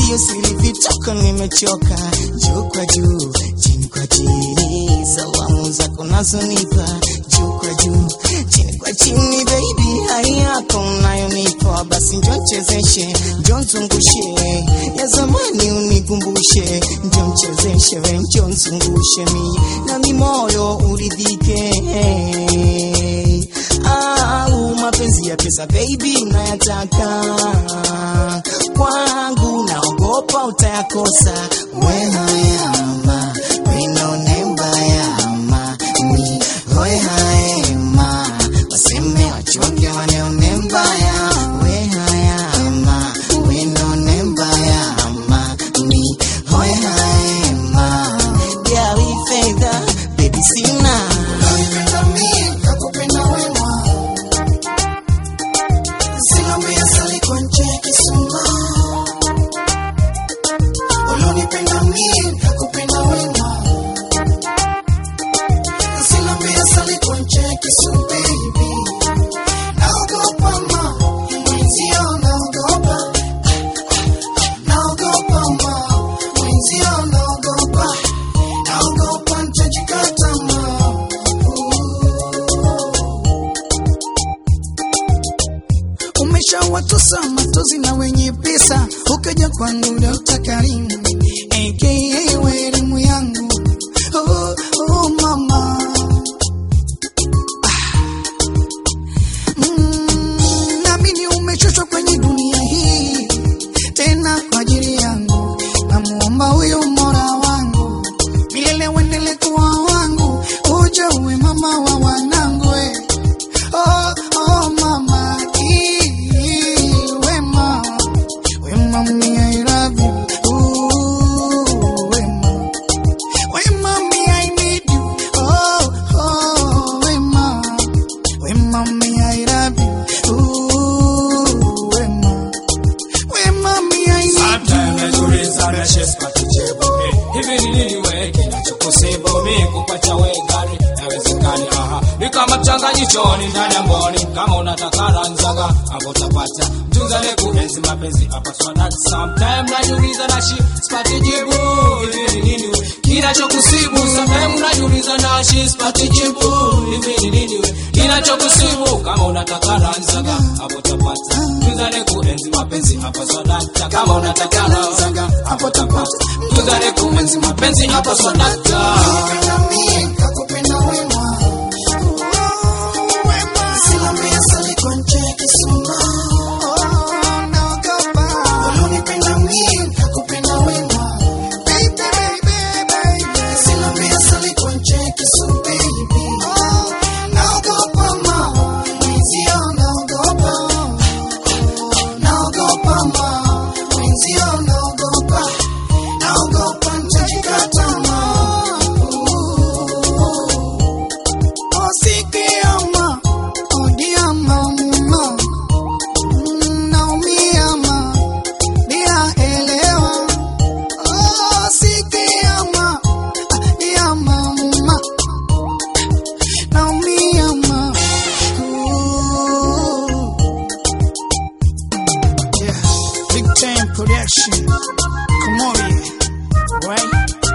hiyo siri vitoka, nimechoka. Juu kwa juu, chini kwa chini, salamu zako nazonipa. Juu kwa juu, chini kwa chini, baby, hai yako unayonipa, basi njo nchezeshe, njo nzungushe, ya zamani unikumbushe, njo mchezeshe, we njo nzungushe mi nami moyo uridhike. Au mapenzi ya pesa baby nayataka kwangu, naogopa utayakosa. Wehayama winone mbayama ni hoehayema waseme wachonge waneone mbaya wehayama winone mbayama ni hoehayema gawi fedha baby sina Unanipenda mimi, nakupenda wema. Silambia sali kwa nje kisuma. Unanipenda mimi, nakupenda wema. Silambia sali kwa nje kisuma, baby. Naogopa ma, mwenzio naogopa. Naogopa ma, mwenzio naogopa. Naogopa nitajikata ma. umeshawatosa matozi na wenye pesa, ukaja kwangu Dokta Karimu aka we elimu yangu oh, oh, mama Ah. Mm, naamini umechoshwa kwenye dunia hii tena kwa ajili yangu, namuomba huyu mora wangu milele uendele kuwa wangu, uje uwe mama wa wanangu we. Oh, oh, mama, ee, wema, wema, me, I love you. Ooh, wema, wema, me, I need you. Oh, oh, wema, wema, me, I love you. Ooh, wema, wema, me, I need Sometimes you. najiuliza na sheska kijibu mi hivi ni nini we kinachokusibu mi kupacha we gari yawezekani aha ni kama mchanganyishoni ndani ya mboni kama unataka ranzaga hapo utapata mtunzane kuenzi mapenzi hapa swadati Sometimes najiuliza na shi sipati jibu hivi ni nini we kinachokusibu Sometimes najiuliza na shi sipati jibu hivi ni nini we kinachokusibu kama unataka ranzaga hapo utapata mtunzane kuenzi mapenzi hapa swadati kama unataka ranzaga hapo utapata mtunzane kuenzi mapenzi hapa swadati Nakupenda mimi, nakupenda wema. Silambia sali kwa nje kisuma. Unanipenda mimi, nakupenda wema. Silambia sali kwa nje kisuma, baby. Naogopa ma, mwenzio naogopa. Naogopa ma, mwenzio naogopa. Naogopa nitajikata ma. Oh, sikiama, oh, diama, mama. Mm, naumia ma, bila elewa. Oh, sikiama, ah, diama, mama. Naumia ma. Ooh. Yeah, big time production. Come on, yeah. right?